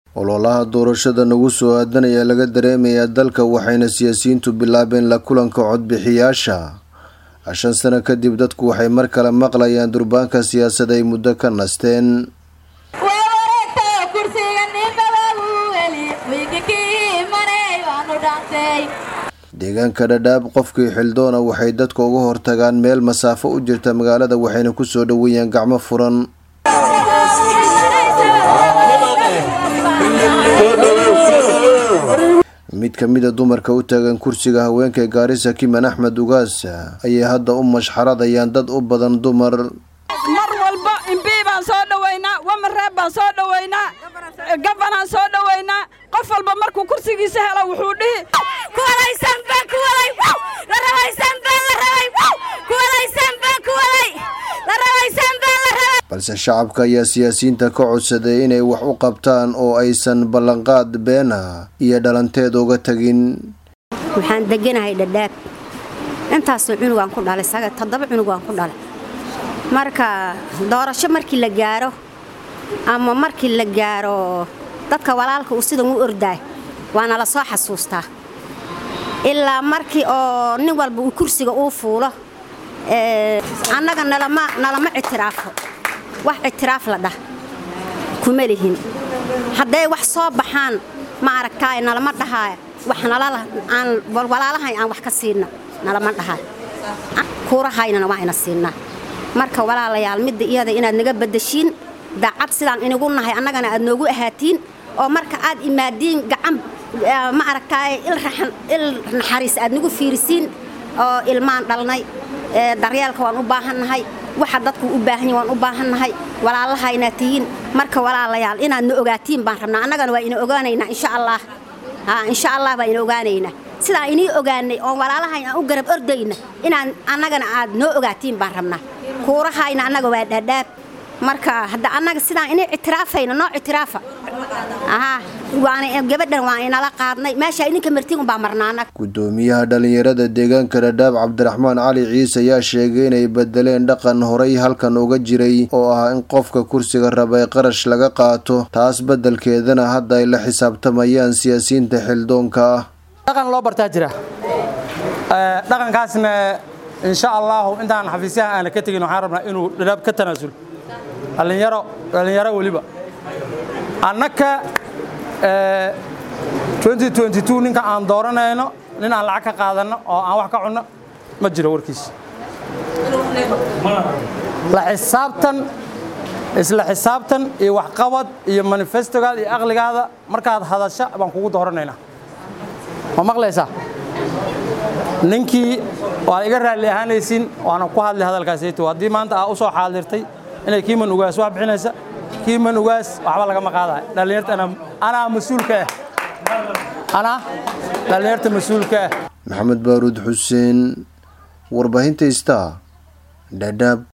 ololaha doorashada nagu soo aadan ayaa laga dareemayaa dalka waxayna siyaasiyiintu bilaabeen la kulanka codbixiyaasha shan sano kadib dadku waxay mar kale maqlayaan durbaanka siyaasad ay muddo ka nasteen deegaanka dhadhaab qofkii xildoona waxay dadka uga hortagaan meel masaafo u jirta magaalada waxayna kusoo dhoweeyaan gacmo furan mid ka mida dumarka u taagan kursiga haweenka gaarisa kiman axmed ugaas ayay hadda u mashxaradayaan dad u badan dumar mar walba imbii baan soo dhowaynaa wamareeb baan soo dhowaynaa gabanaan soo dhowaynaa qof walba markuu kursigiisa helo wuxuu dhihi balse shacabka ayaa siyaasiyiinta ka codsaday inay wax u qabtaan oo aysan ballanqaad beena iyo dhalanteed uga tagin waxaan deganahay dhadhaab intaasoo cunugaan ku dhalay saga toddoba cunugaan ku dhalay marka doorasho markii la gaaro ama markii la gaaro dadka walaalka uu sidan u ordaay waana la soo xasuustaa ilaa markii oo nin walba uu kursiga uu fuulo annaga nalama ictiraafo wax ictiraaf la dhah kuma lihin hadday wax soo baxaan ma aragtaay nalama dhahaaya wax walaalahay aan wax ka siina nalama dhahaay kuurahaynana waa ina siinaa marka walaalayaal midda iyada inaad naga badashiin daacad sidaan inigu nahay annagana aad noogu ahaatiin oo marka aad imaadiin gacan ma aragtaay il naxariis aad nagu fiirisiin oo ilmaan dhalnay daryeelka waan u baahannahay waxa dadku u baahan yahin waan u baahannahay walaalahaynaad tihiin marka walaalayaal inaad na ogaatiin baan rabnaa annagana waa ina ogaanaynaa insha allah insha allah baa ina ogaanaynaa sidaan inii ogaanay oon walaalahayn aan u garab ordayna inaan annagana aad noo ogaatiin baan rabnaa kuurahayna annaga waa dhaadhaab marka hadda annaga sidaan inay ictiraafayna noo ictiraafa gabadhan waa inala qaadnay meesha idinka martiin unbaa marnaana gudoomiyaha dhalinyarada deegaanka dhadhaab cabdiraxmaan cali ciise ayaa sheegay inay bedeleen dhaqan horay halkan uga jiray oo ah in qofka kursiga rabay qarash laga qaato taas bedelkeedana hadda ay la xisaabtamayaan siyaasiyiinta xildoonka ah dhaqan loo bartaa jira dhaqankaasna insha allahu intaan xafiisyaha aana ka tegin waxaan rabnaa inuu dhadhaab ka tanaasul dhallinyaro dhallinyaro weliba annaka ninka aan dooranayno nin aan lacag ka qaadanno oo aan wax ka cunno ma jiro warkiis la xisaabtan isla xisaabtan iyo waxqabad iyo manifestogaada iyo aqligaada markaad hadasha baan kugu dooranaynaa ma maqlaysaa ninkii waad iga raalli ahaanaysiin waana ku hadlay hadalkaasayto haddii maanta aa u soo xaadirtay inay kiiman ugaas wax bixinaysa kiiman ugaas waxba lagama qaadayo dhallinyarta anaa mas-uulka ah anaa dhallinyarta mas-uulka ah maxamed baaruud xuseen warbaahinta star dhadhaab